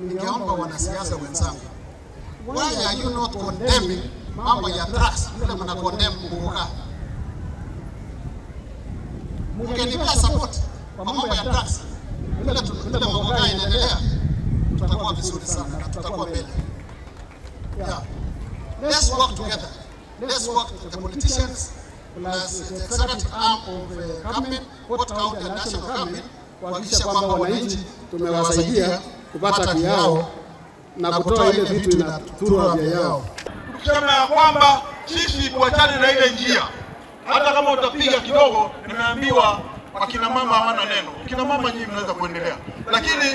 ningeomba wanasiasa wenzangu, why are you not condemning mambo ya drugs vile mna condemn Muguka? Mngenipea support kwa mambo ya drugs vile tu- vile Muguka inaendelea, tutakuwa vizuri sana na tutakuwa mbele. Yeah. Let's work together. Let's work with the politicians plus the executive arm of the government, both county and national government, kuhakikisha kwamba wananchi tumewasaidia kupata haki yao na kutoa ile vitu inadhuru afya yao. kusema ya kwamba sisi tuachane na ile njia. Hata kama utapiga kidogo, nimeambiwa wakina mama hawana neno. Kina mama nyinyi mnaweza kuendelea, lakini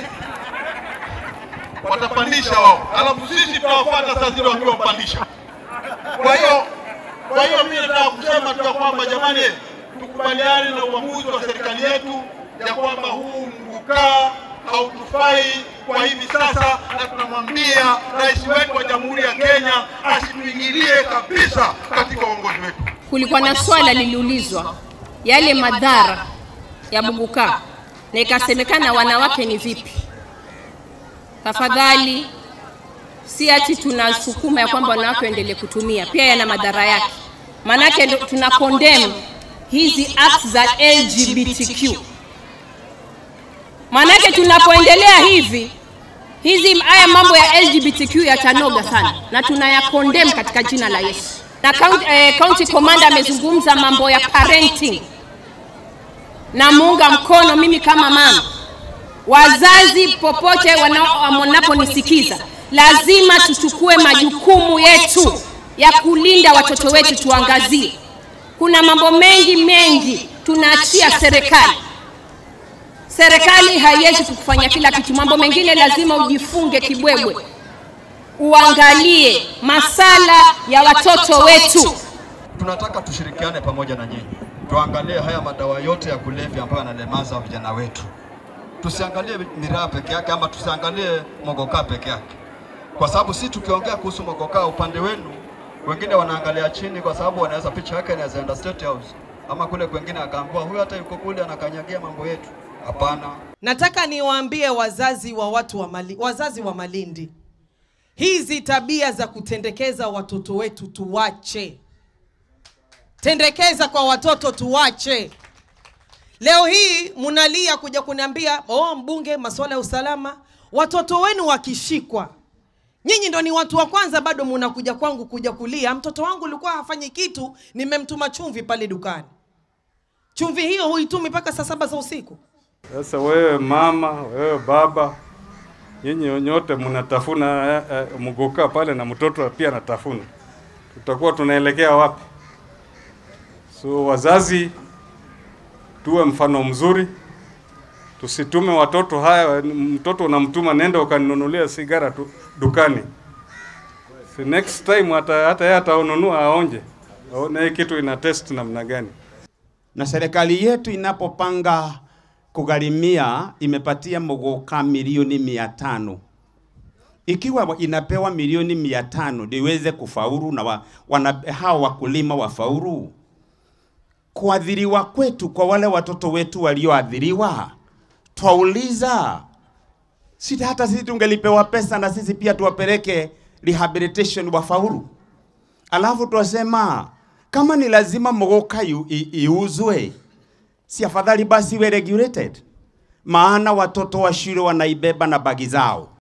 watapandisha wao, alafu sisi tutawafuata saa zile wakiwa wapandisha. Kwa hiyo kwa hiyo mimi nataka kusema tu ya kwamba jamani, tukubaliane na uamuzi wa serikali yetu ya kwamba huu mgukaa hautufai kwa hivi sasa, na tunamwambia rais wetu wa Jamhuri ya Kenya asituingilie kabisa katika uongozi wetu. kulikuwa na swala liliulizwa yale madhara ya Muguka na ikasemekana wanawake ni vipi. Tafadhali, si ati tunasukuma ya kwamba wanawake waendelee kutumia, pia yana madhara yake. Maanake ndo tuna condemn hizi acts za LGBTQ. Maanake tunapoendelea hivi hizi haya mambo ya LGBTQ yatanoga sana na tunaya condemn katika jina la Yesu. Na county, eh, county commander amezungumza mambo ya parenting na muunga mkono mimi kama mama. Wazazi popote wana- wanaponisikiza, lazima tuchukue majukumu yetu ya kulinda watoto wetu, tuangazie. Kuna mambo mengi mengi tunaachia serikali serikali haiwezi kufanya kila kitu. Mambo mengine lazima ujifunge kibwebwe, uangalie masala ya watoto wetu. tunataka tushirikiane pamoja na nyinyi, tuangalie haya madawa yote ya kulevya ambayo yanalemaza vijana wetu. Tusiangalie miraa peke yake ama tusiangalie mogokaa peke yake, kwa sababu si tukiongea kuhusu mogokaa upande wenu, wengine wanaangalia chini, kwa sababu wanaweza picha yake inaweza enda State House ama kule kwengine akaambiwa huyu hata yuko kule anakanyagia mambo yetu. Hapana, Nataka niwaambie wazazi wa watu wa Mali, wazazi wa Malindi, hizi tabia za kutendekeza watoto wetu tuwache. Tendekeza kwa watoto tuwache. Leo hii mnalia kuja kuniambia oh, mbunge, masuala ya usalama. Watoto wenu wakishikwa, nyinyi ndo ni watu wa kwanza, bado mnakuja kwangu kuja kulia, mtoto wangu ulikuwa hafanyi kitu, nimemtuma chumvi pale dukani. Chumvi hiyo huitumi mpaka saa saba za usiku. Sasa wewe mama, wewe baba, nyinyi nyote mnatafuna eh, eh, mguka pale na mtoto pia anatafuna, tutakuwa tunaelekea wapi? So wazazi, tuwe mfano mzuri, tusitume watoto haya. Mtoto unamtuma nenda ukaninunulia sigara tu dukani, si next time hata hata yeye ataonunua aonje, aone hii kitu ina test namna gani. na serikali yetu inapopanga kugharimia imepatia Muguka milioni mia tano ikiwa inapewa milioni mia tano ndio iweze kufaulu na wa, wana, hao wakulima wafaulu. Kuadhiriwa kwetu kwa wale watoto wetu walioadhiriwa, twauliza si hata sisi tungelipewa pesa na sisi pia tuwapeleke rehabilitation wafaulu, alafu twasema kama ni lazima Muguka yu- i- iuzwe, si afadhali basi iwe regulated, maana watoto wa shule wanaibeba na bagi zao.